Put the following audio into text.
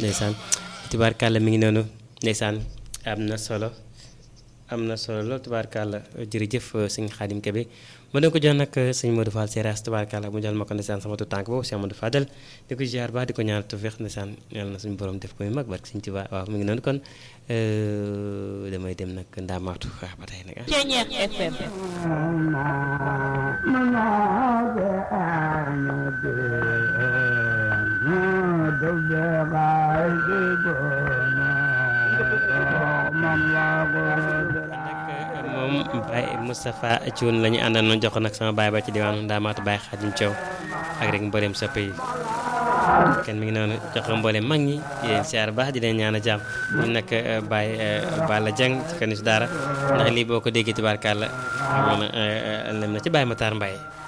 ndeysaan tubaarkàlla mi ngi noonu ndeysaan am na solo am na solo lool tubaarkàlla jërëjëf sëñ Xaadim Kebe ma doon ko jox nag sëñ Modou Fall Seras tubaarkàlla mu jël ma ko ndeysaan sama tu tànk boobu sëñ Modou Fadel di ko ziar baax di ko ñaanal tawfeex ndeysaan yàlla na suñu borom def ko muy mag barke sëñ Tuubaa waaw mi ngi noonu kon damay dem nag ndaamaatu waaw ba tey nag ah. Ceeñeex FM. moom Baye Moustapha Thioune la ñu àndal noonu jox ko nag sama baay ba ci diwaanu Ndaamaatu Baye Xaadim Thiaw ak rek mboolem soppe yi kenn mi ngi noonu jox ko mboolem mag ñi di leen siyaar baax di leen ñaan a jàmm ñu nag Baye Balla Dieng ci kanu si daara ndax lii boo ko déggee tubaarkàlla xam na lem na ci Baye Matar Mbaye